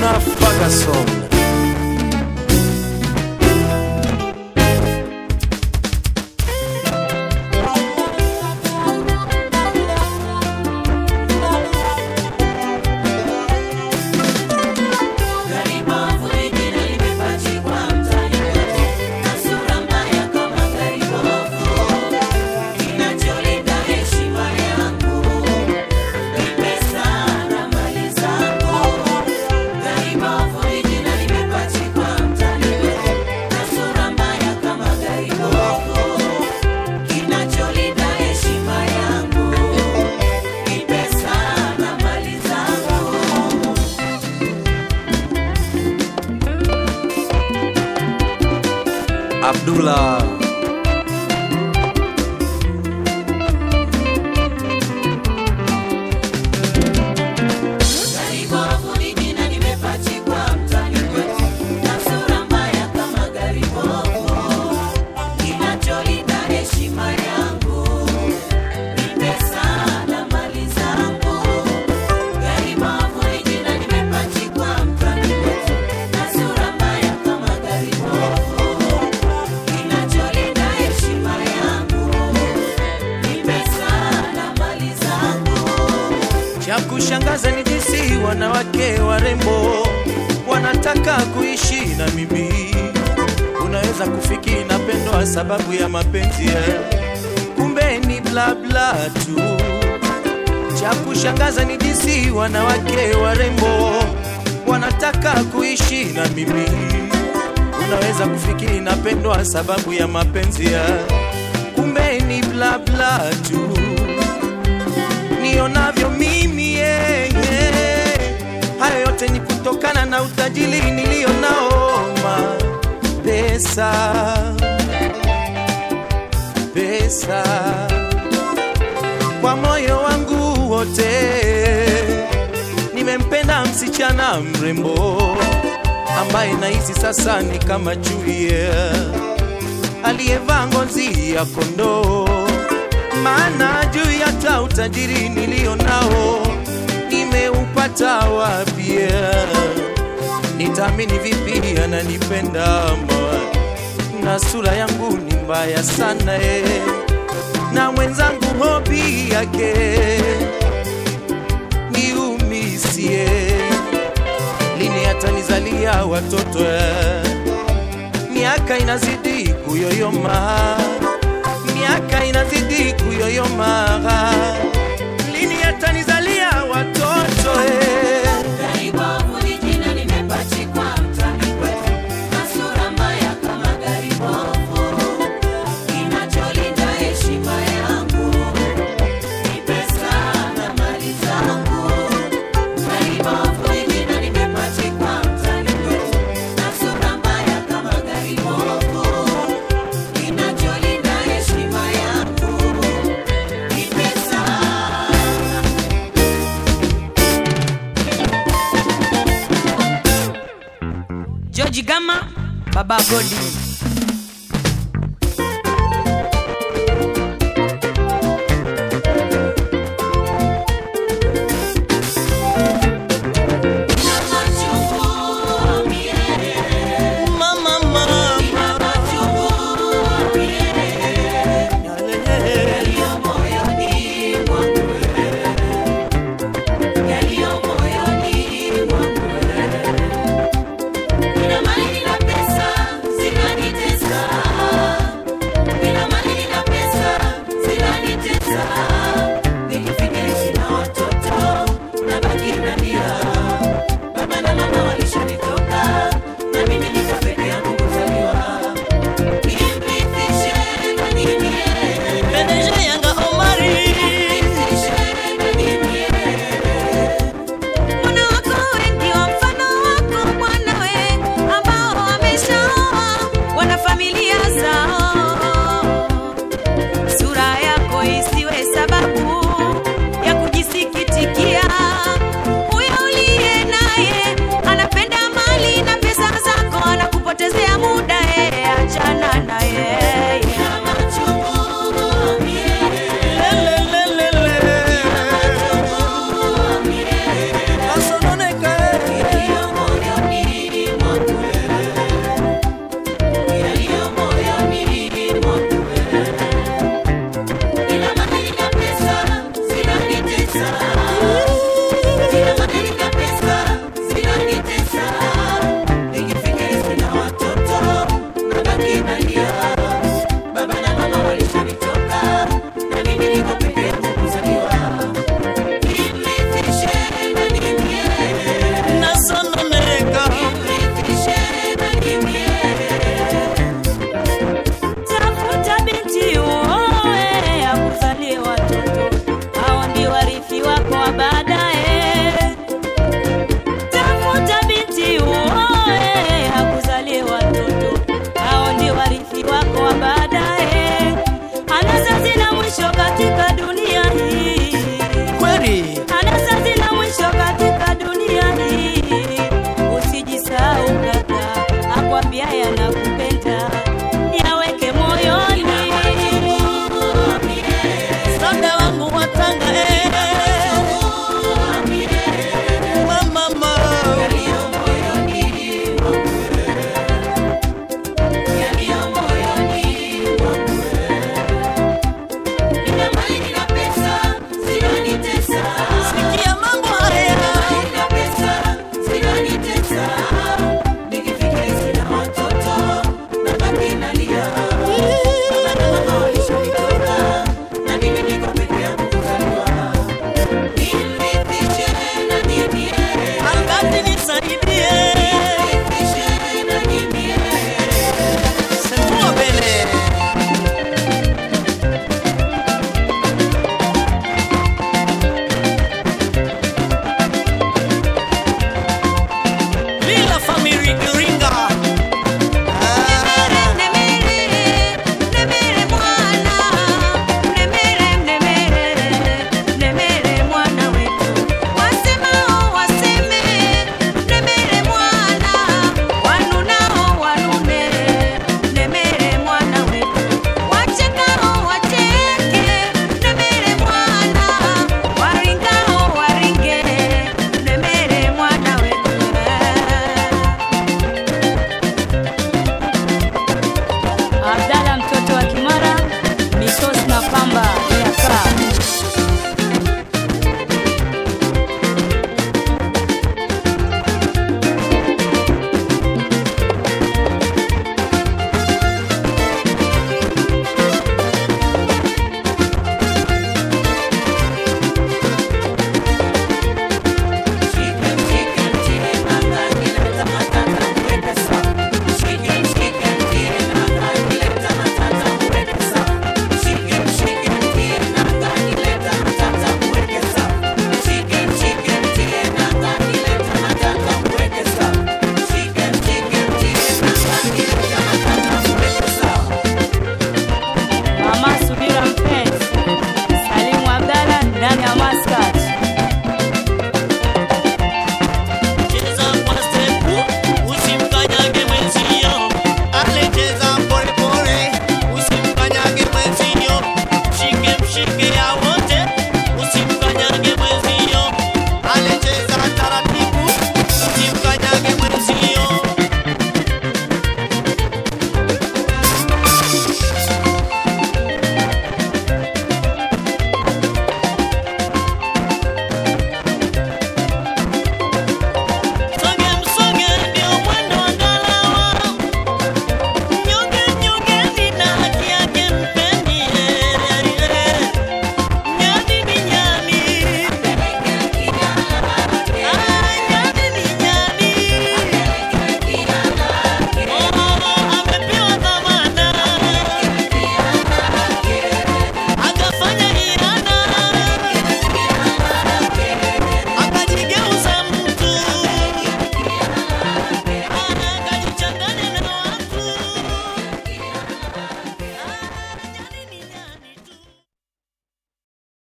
Bwana Ferguson. Abdullah Cha kushangaza ni jinsi wanawake warembo wanataka kuishi na mimi. Unaweza kufikiri napendwa sababu ya mapenzi ya kumbe ni bla bla tu. Cha kushangaza ni jinsi wanawake warembo wanataka kuishi na mimi. Unaweza kufikiri napendwa sababu ya mapenzi ya kumbe ni bla bla tu nionavyo mimi yeah, yeah. Hayo yote ni kutokana na utajiri nilio nao, ma pesa pesa kwa moyo wangu wote. Nimempenda msichana mrembo ambaye nahisi sasa ni kama chui yeah, aliyevaa ngozi ya kondoo maana juu hata utajiri nilio nao nimeupata wapi? Nitaamini vipi ananipenda ama na sura yangu ni mbaya sana eh, na mwenzangu hobi yake niumisie, lini atanizalia watoto eh? Miaka inazidi kuyoyoma miaka inazidi kuyoyoma, lini atanizalia watoto eh? George Gama, Baba Godi. Mama, mama, Nina mali na pesa, sina sana